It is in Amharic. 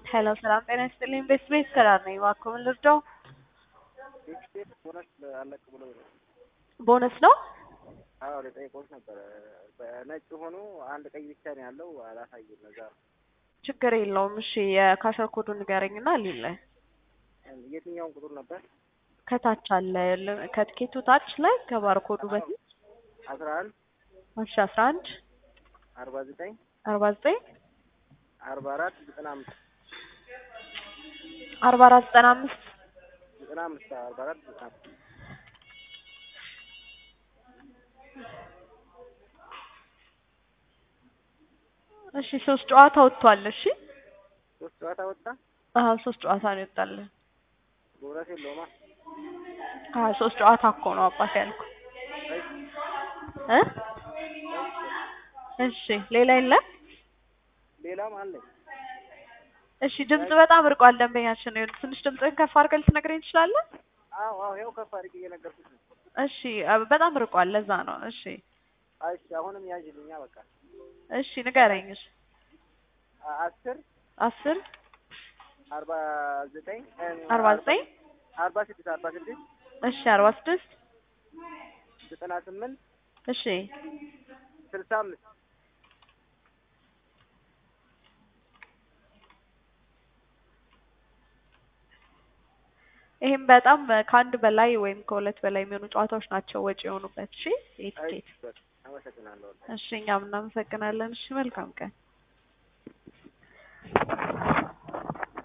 ሄሎ ሰላም ጤና ይስጥልኝ። ቤት ቤት ከዳር ነኝ። እባክዎ ምን ልርዳው? ቤት ቦነስ አለቅ ብሎ ቦነስ ነው? አዎ ልጠይቅዎት ነበረ። በነጭ ሆኖ አንድ ቀይ ብቻ ነው ያለው አላሳየም። እዛ ችግር የለውም። እሺ የካሸር ኮዱን ንገረኝና ሊለ የትኛውን ቁጥር ነበር? ከታች አለ ል- ከትኬቱ ታች ላይ ከባርኮዱ በፊት አስራ አንድ እሺ አስራ አንድ አርባ ዘጠኝ አርባ ዘጠኝ አርባ አራት ዘጠና አምስት አርባ አራት ዘጠና አምስት ዘጠና አምስት አርባ አራት ዘጠና አምስት እሺ ሶስት ጨዋታ ወጥቷል። እሺ ሶስት ጨዋታ ወጣ። አዎ ሶስት ጨዋታ ነው ይወጣልን። ቦነስ የለውማ። አዎ ሶስት ጨዋታ እኮ ነው አባት ያልኩ እ እሺ ሌላ የለም። ሌላም አለኝ። እሺ ድምጽ በጣም ርቋል። ደንበኛችን ነው። ትንሽ ድምጽህን ከፍ አድርገህ ልትነግረኝ ትችላለህ? አዎ አዎ ይኸው ከፍ አድርጌ እየነገርኩት ነው። እሺ አ- በጣም ርቋል። ለዛ ነው። እሺ እሺ አሁንም ያዥልኛ በቃ እሺ ንገረኝ። እሺ አ- አስር አስር አርባ ዘጠኝ አርባ ዘጠኝ አርባ ስድስት አርባ ስድስት እሺ አርባ ስድስት ዘጠና ስምንት እሺ ስልሳ አምስት ይህም በጣም ከአንድ በላይ ወይም ከሁለት በላይ የሚሆኑ ጨዋታዎች ናቸው ወጪ የሆኑበት። እሺ ይህ ትኬት። በቃ አመሰግናለሁ። እሺ እኛም እናመሰግናለን። እሺ መልካም ቀን።